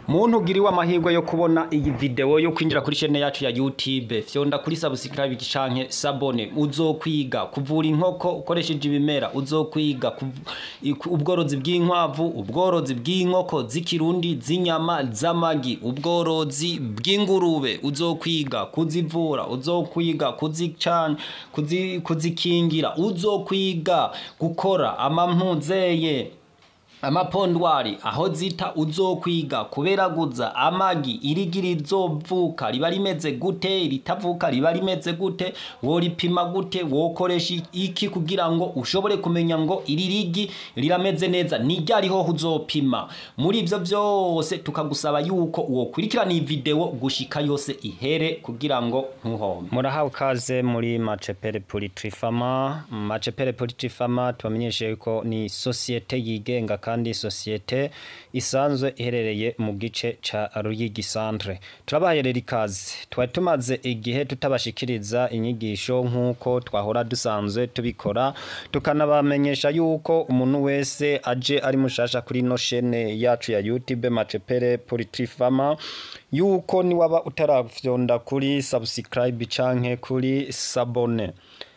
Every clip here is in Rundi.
muntu ugiriwe amahirwe yo kubona iyi video yo kwinjira kuri chaîne yacu ya YouTube fyonda kuri subscribe canke sabone uzokwiga kuvura inkoko ukoresheje ibimera uzokwiga kuv- iku- ubworozi bw'inkwavu ubworozi bw'inkoko z'ikirundi z'inyama z'amagi ubworozi bw'ingurube uzokwiga kuzivura uzokwiga kuzicana kuzi, kuzikingira uzokwiga gukora amampuzeye amapondwari aho zita uzokwiga kuberaguza amagi irigi rizovuka riba rimeze gute ritavuka riba rimeze gute woripima gute wokoresha iki kugira ngo ushobore kumenya ngo iri rigi rirameze neza nijyariho uzopima muri ivyo vyose tukagusaba yuko wokurikirana iyi video gushika yose ihere kugira ngo ntuhombe murahawe kaze muri macepere politrifama macepere politrifama tubamenyeshe yuko ni sosiyete yigenga kandi sosiyete isanzwe iherereye mu gice ca Ruyigi Centre turabaherera ikaze twari tumaze igihe tutabashikiriza inyigisho nk'uko twahora dusanzwe tubikora tukanabamenyesha yuko umuntu wese aje ari mushasha kuri no shene yacu ya YouTube Macepere Politrifama yuko niwaba utarafyonda kuri subscribe canke kuri sabone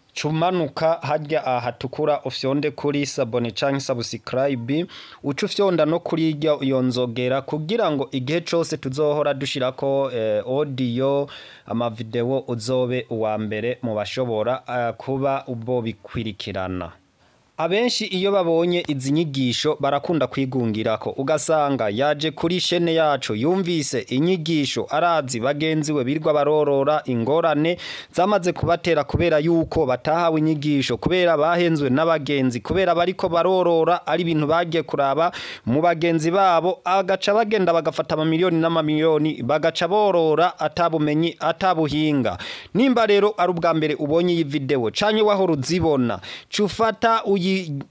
cumanuka harya ahatukura ufyonde kuri sabone canke subscribe uca ufyonda no kuri irya iyo nzogera kugira ngo igihe cose tuzohora dushirako eh, audio amavideo uzobe uwa mbere mu bashobora eh, kuba ubo bikwirikirana Abenshi iyo babonye izi nyigisho barakunda kwigungirako ugasanga yaje kuri shene yacu yumvise inyigisho arazi bagenzi we birwa barorora ingorane zamaze kubatera kubera yuko batahawe inyigisho kubera bahenzwe n'abagenzi kubera bariko barorora ari ibintu bagiye kuraba mu bagenzi babo agaca bagenda bagafata amamiliyoni n'amamiliyoni bagaca borora atabumenyi atabuhinga nimba rero ari ubwa mbere ubonye iyi video canke wahora uzibona cufata uyi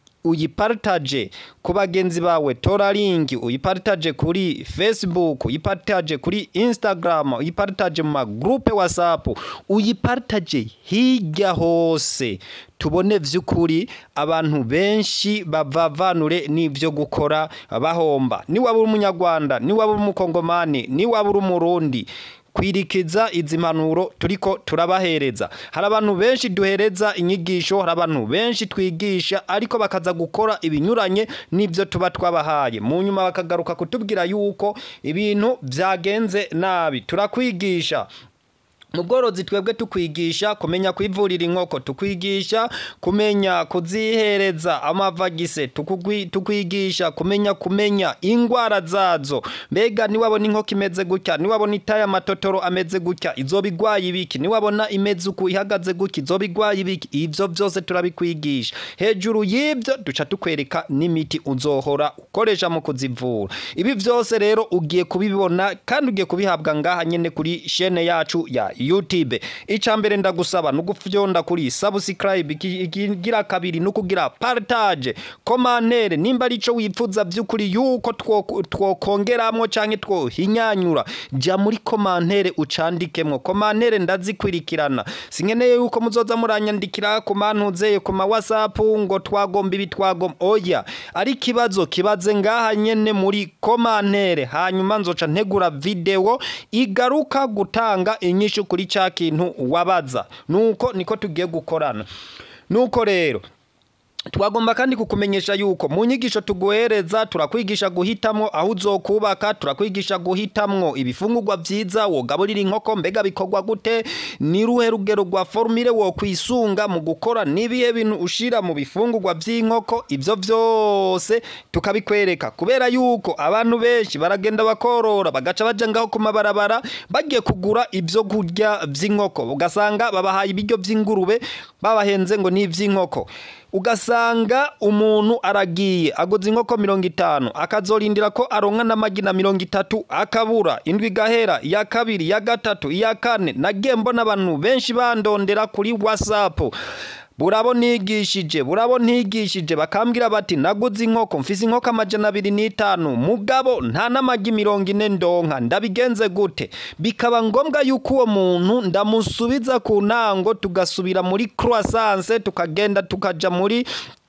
uyipartage ku bagenzi bawe tora linki uyipartage kuri facebook uyipartage kuri instagram uyipartage mu magrupe whatsapp uyipartage hirya hose tubone vy'ukuri abantu benshi bavavanure n'ivyo gukora bahomba niwaba uri umunyarwanda niwaba uri umukongomani niwaba uri umurundi kwirikiza izi mpanuro turiko turabahereza hari abantu benshi duhereza inyigisho hari abantu benshi twigisha ariko bakaza gukora ibinyuranye n'ibyo tuba twabahaye mu nyuma bakagaruka kutubwira yuko ibintu byagenze nabi turakwigisha mu bworozi twebwe tukwigisha kumenya kwivurira inkoko tukwigisha kumenya kuzihereza amavagise tukugwi- tukwigisha kumenya kumenya ingwara zazo mbega niwabona inkoko imeze gutya niwabona itaye amatotoro ameze gutya izoba igwaye ibiki niwabona imeze uku ihagaze gutya izoba igwaye ibiki ivyo vyose turabikwigisha hejuru y'ivyo duca tukwereka n'imiti uzohora ukoresha mu kuzivura ibi vyose rero ugiye kubibona kandi ugiye kubihabwa ngaha nyene kuri shene yacu ya YouTube ica mbere ndagusaba nugufyonda kuri subscribe iki- ikigira kabiri nukugira partage commentaire nimba arico wipfuza vy'ukuri yuko two- twokongeramwo canke twohinyanyura ja muri commentaire ucandikemwo commentaire ndazikwirikirana sinkeneye yuko muzoza muranyandikira ku mantuzeye ku ma whatsapp ngo twagomba ibi twagomba oya ari kibazo kibaze ngaha nyene muri commentaire hanyuma nzoca ntegura video igaruka gutanga inyishu kuri ca kintu wabaza nuko niko tugiye gukorana nuko rero twagomba kandi kukumenyesha yuko mu nyigisho tuguhereza turakwigisha guhitamwo aho uzokubaka turakwigisha guhitamwo ibifungurwa vyiza wogaburira inkoko mbega bikorwa gute ni ruhe rugero rwa formule wo kwisunga mu gukora nibihe bintu ushira mu bifungurwa vy'inkoko ivyo vyose tukabikwereka kubera yuko abantu benshi baragenda bakorora bagaca baja ngaho ku mabarabara bagiye kugura ivyo kurya vy'inkoko ugasanga babahaye ibiryo vy'ingurube babahenze ngo ni ivy'inkoko ugasanga umuntu aragiye aguze inkoko mirongo itanu akazorindira ko aronka n'amagi na mirongo itatu akabura indwi igahera iya kabiri iya gatatu iya kane nagiye mbona abantu benshi bandondera kuri whatsapp burabo nigishije burabo ntigishije bakambwira bati naguze inkoko mfise inkoko amajana abiri n'itanu mugabo nta n'amagi mirongo ine ndonka ndabigenze gute bikaba ngombwa yuko uwo muntu ndamusubiza ku ntango tugasubira muri croissance tukagenda tukaja muri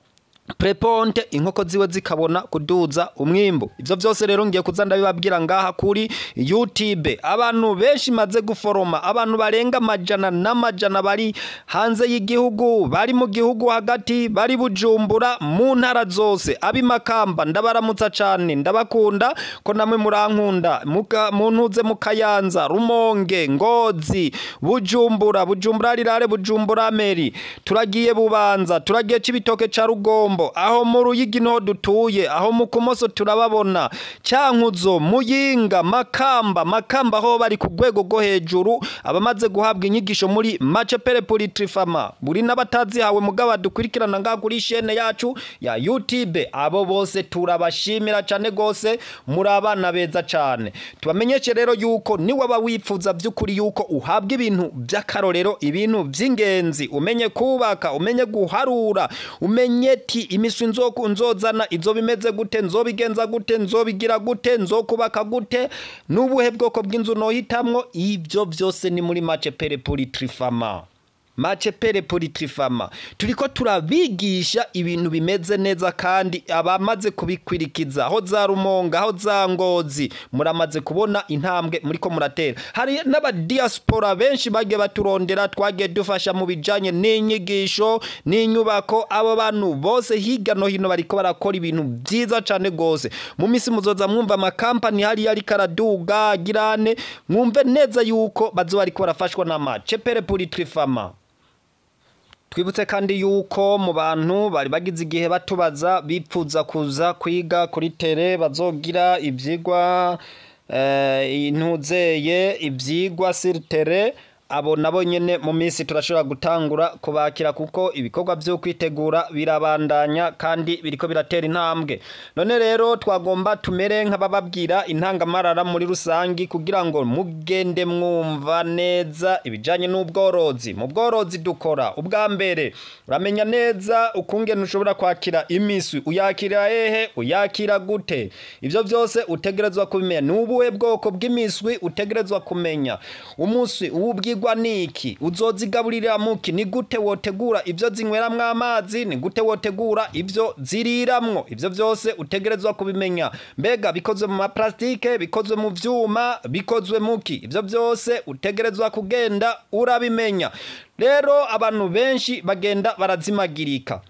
preponte inkoko ziwe zikabona kuduza umwimbu ivyo vyose rero ngiye kuza ndabibabwira ngaha kuri YouTube abantu benshi maze guforoma abantu barenga amajana n'amajana bari hanze y'igihugu bari mu gihugu hagati bari bujumbura mu ntara zose abimakamba ndabaramutsa cane ndabakunda ko namwe murankunda muka muntuze mukayanza rumonge ngozi bujumbura bujumbura rirare bujumbura meri turagiye bubanza turagiye cibitoke ca rugombo aho mu ruyigi niho dutuye aho mu kumoso turababona cyankuzo muyinga makamba makamba aho bari ku rwego rwo hejuru abamaze guhabwa inyigisho muri macepere politrifama buri n'abatazihawe mugabo dukurikirana ngaha kuri shene yacu ya YouTube abo bose turabashimira cyane gose muri abana beza cyane tubamenyeshe rero yuko niwe aba wifuza by'ukuri yuko uhabwa ibintu by'akarorero ibintu by'ingenzi umenye kubaka umenye guharura umenye ti imiswi nzoku nzozana izo bimeze gute nzobigenza gute nzobigira gute nzokubaka gute n'ubuhe bwoko bw'inzu nohitamwo ibyo byose ni muri mace pere politrifama mace pere politrifama turiko turabigisha ibintu bimeze neza kandi abamaze kubikwirikiza aho za rumonga aho za ngozi muramaze kubona intambwe muriko muratera hari n'abadiaspora benshi bagiye baturondera twagiye dufasha mu bijanye n'inyigisho n'inyubako abo bantu bose hirya no hino bariko barakora ibintu byiza cane gose mu misi muzoza mwumva amakampani hariya ariko araduga girane mwumve neza yuko bazoba bariko barafashwa na mace pere politrifama twibutse kandi yuko mu bantu bari bagize igihe batubaza bipfuza kuza kwiga kuri tere bazogira ibyigwa intuzeye ibyigwa siritere abo nabo nyene mu minsi turashobora gutangura kubakira kuko ibikorwa byo kwitegura birabandanya kandi biriko biratera intambwe none rero twagomba tumere nk'abababwira intangamarara muri rusangi kugira ngo mugende mwumva neza ibijanye n'ubworozi mu bworozi dukora ubwa mbere uramenya neza ukungene ushobora kwakira imiswi uyakira hehe uyakira gute ivyo byose utegerezwa kubimenya ni ubuhe bwoko bw'imiswi utegerezwa kumenya umuswi uwubwirwa niki uzozigaburira muki ni gute wotegura ivyo zinyweramwo amazi ni gute wotegura ivyo ziriramwo ivyo byose utegerezwa kubimenya mbega bikozwe mu maplastike bikozwe mu vyuma bikozwe muki ivyo byose utegerezwa kugenda urabimenya rero abantu benshi bagenda barazimagirika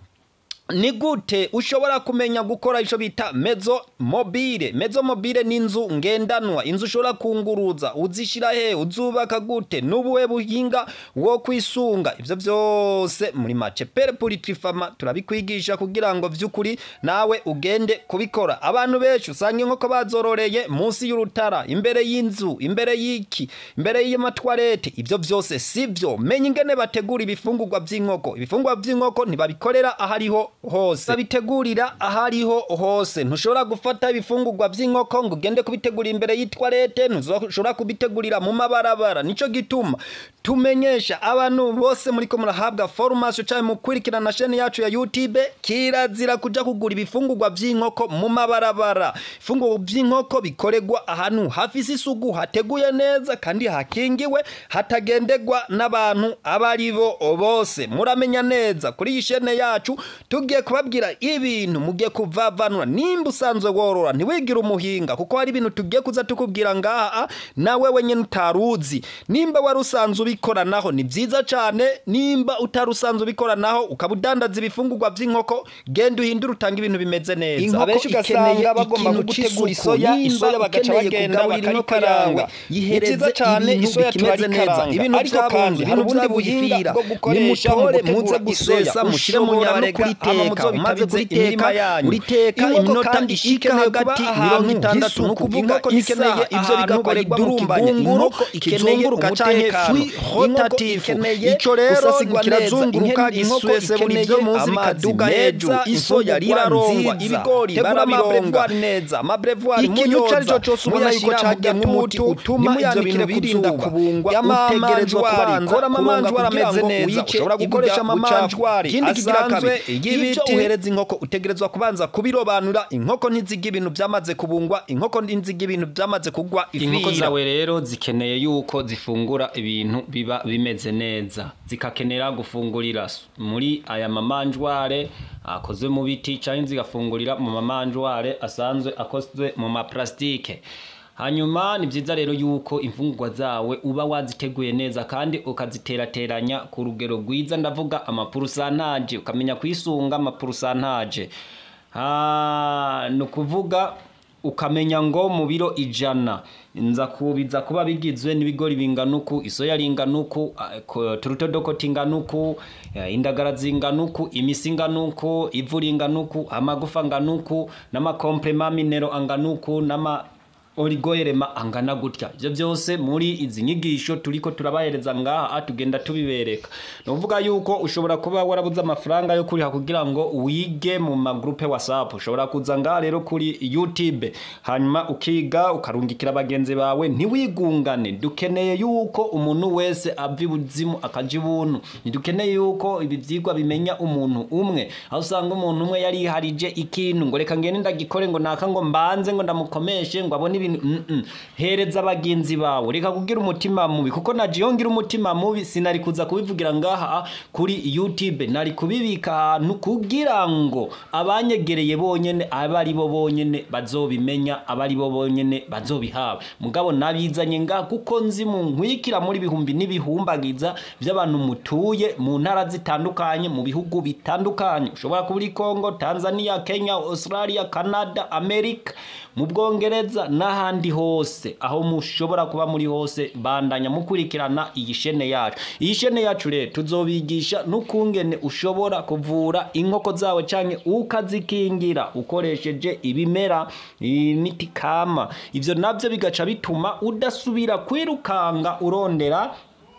ni gute ushobora kumenya gukora ico bita mezo mobile mezo mobile ni inzu ngendanwa inzu ushobora kunguruza uzishira he uzubaka gute n'ubuhe buhinga wo kwisunga ivyo vyose muri mace pere politrifama turabikwigisha kugira ngo vy'ukuri nawe ugende kubikora abantu benshi usanga inkoko bazororeye munsi y'urutara imbere y'inzu imbere y'iki imbere y'amatwarete ivyo vyose sivyo menya ingene bategura ibifungurwa vy'inkoko ibifungurwa vy'inkoko ntibabikorera ahariho hose babitegurira ahariho hose ntushobora gufata ibifungurwa by'inkoko ngo ugende kubitegurira imbere y'itwarete ntushobora kubitegurira mu mabarabara nico gituma tumenyesha abantu bose muri ko murahabwa formation cyane mu kwirikirana shene yacu ya YouTube kirazira kuja kugura ibifungurwa by'inkoko mu mabarabara ifungurwa by'inkoko bikoregwa ahantu hafise isugu hateguye neza kandi hakingiwe hatagendegwa n'abantu abari bo bose muramenya neza kuri iyi shene yacu tugiye kubabwira ibintu mugiye kuvavanura nimba usanzwe worora ntiwigire umuhinga kuko hari ibintu tugiye kuza tukubwira ngaha nawe wenyine utaruzi nimba wari usanzwe ubikoranaho ni byiza cyane nimba utari usanzwe ubikoranaho ukaba udandaza ibifungurwa by'inkoko genda uhindure utanga ibintu bimeze neza abenshi ugasanga bagomba gutegura isoya isoya bagaca bagenda bakayikaranga ni byiza cyane isoya turarikaranga ibintu ariko kandi hari ubundi buhinga bwo gukoresha mu gutegura gusesa mushyire mu nyama kuriteka umaze kuriteka uriteka iminota ishika hagati mirongo itandatu ni ukuvuga isaha ivyo bigakorerwa mu kigunguru kizunguruka canke free rotative ico rero kirazunguruka giswese buri vyo muzi bikaduga hejuru isoya rirarongwa ibigori barabironga neza amabrevoir ikintu carico cose ubona yuko cagiye nk'umuti utuma ivyo bintu birinda kubungwa utegerezwa kubarikora amamanjwari ameze neza ushobora gukoresha amamanjwari ikindi kigira kabiri ibyo uhereza inkoko utegerezwa kubanza kubirobanura inkoko ntiziga ibintu byamaze kubungwa inkoko ntiziga ibintu byamaze kugwa inkoko ifira zawe rero zikeneye yuko zifungura ibintu biba bimeze neza zikakenera gufungurira s- muri aya mamanjware akozwe mu biti cyangwa zigafungurira mu mamanjware asanzwe akozwe mu maplastike hanyuma ni byiza rero yuko imfungurwa zawe uba waziteguye neza kandi ukaziterateranya ku rugero rwiza ndavuga amapurusantaje ukamenya kwisunga amapurusantaje Ah, ni ukuvuga ukamenya ngo mu biro ijana nza kubiza kuba bigizwe n'ibigori bingana uku isoya ringana uku ah, ko- turutodokoti ingana uku eh, indagara zingana uku imisi ingana uku ivu ringana uku amagufa angana uku n'amakomplema minero angana uku n'ama origoyerema angana gutya ibyo byose muri izi nyigisho turiko turabahereza ngaha tugenda tubibereka ni ukuvuga yuko ushobora kuba warabuze amafaranga yo kuriha kugira ngo wige mu magrupe whatsapp ushobora kuza ngaha rero kuri youtube hanyuma ukiga ukarungikira bagenzi bawe ntiwigungane dukeneye yuko umuntu wese ava ibuzimu akaja ibuntu ntidukeneye yuko ibi vyigwa bimenya umuntu umwe aho usanga umuntu umwe yariharije ikintu ngo reka ngende ndagikore ngo naka ngo mbanze ngo ndamukomeshe ngo abone ibintu mm -mm. hereza abagenzi bawe reka kugira umutima mubi kuko naje iyo ngira umutima mubi sinari kuza kubivugira ngaha kuri youtube nari kubibika ahantu kugira ngo abanyegereye bonyene aba ari bo bonyene bazobimenya aba ari bo bonyene bazobihawe mugabo nabizanye ngaha kuko nzi mu nkwikira muri bihumbi n'ibihumbagiza by'abantu mutuye mu ntara zitandukanye mu bihugu bitandukanye ushobora kuba uri Congo Tanzania Kenya Australia Canada America mu Bwongereza n'ahandi hose aho mushobora kuba muri hose bandanya mukurikirana iyi shene yacu iyi shene yacu rero tuzobigisha n'ukungene ushobora kuvura inkoko zawe canke ukazikingira ukoresheje ibimera imiti kama ivyo navyo bigaca bituma udasubira kwirukanga urondera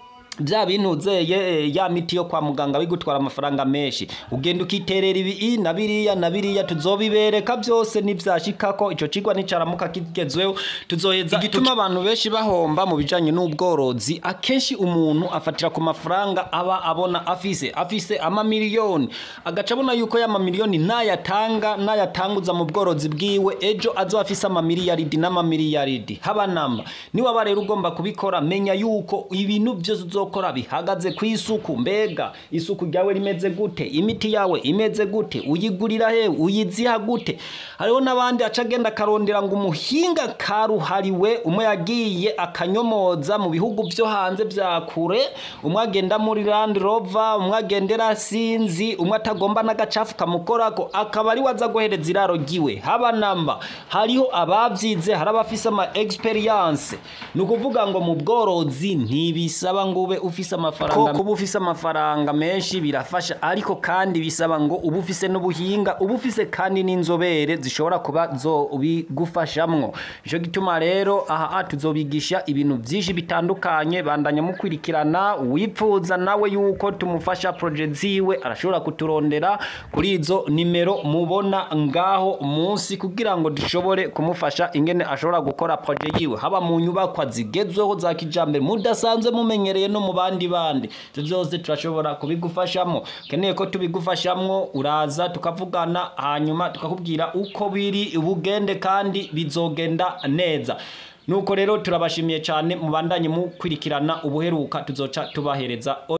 bya bintu uzeye ya miti yo kwa muganga bigutwara amafaranga menshi ugenda ukiterera ibi na biriya na biriya tuzobibereka byose nibyashikako ico cigwa nicaramuka kigezweho tuzoheza igituma abantu benshi bahomba mu bijanye n'ubworozi akenshi umuntu afatira ku mafaranga aba abona afise afise amamiliyoni agaca abona yuko ya mamiliyoni nayatanga nayatanguza mu bworozi bwiwe ejo azo afise amamiliyaridi n'amamiliyaridi haba namba niwaba rero ugomba kubikora menya yuko ibintu byose uzokora bihagaze ku isuku mbega isuku ryawe rimeze gute imiti yawe imeze gute uyigurira he uyiziha gute hariho n'abandi aca agenda akarondera ngo umuhinga karuhariwe umwe yagiye akanyomoza mu bihugu byo hanze bya kure umwe agenda muri Land Rover umwe agendera sinzi umwe atagomba n'agacafu kamukorako akaba ari waza guhereza iraro ryiwe haba namba hariho ababyize hari abafise ama experience ni ukuvuga ngo mu bworozi ntibisaba ngo ube ufise amafaranga kuba ufise amafaranga menshi birafasha ariko kandi bisaba ngo uba ufise n'ubuhinga uba ufise kandi n'inzobere zishobora kuba zo bigufashamwo ico gituma rero aha tuzobigisha ibintu byinshi bitandukanye bandanya mukurikirana wipfuza nawe yuko tumufasha projet ziwe arashobora kuturondera kuri izo nimero mubona ngaho munsi kugira ngo dushobore kumufasha ingene ashobora gukora projet yiwe haba mu nyubakwa zigezweho za kijambere mudasanzwe mumenyereye no mu bandi bandi ivyo byose turashobora kubigufashamo keneye ko tubigufashamwo uraza tukavugana hanyuma tukakubwira uko biri bugende kandi bizogenda neza nuko rero turabashimiye cyane mubandanye mukurikirana ubuheruka tuzoca tubahereza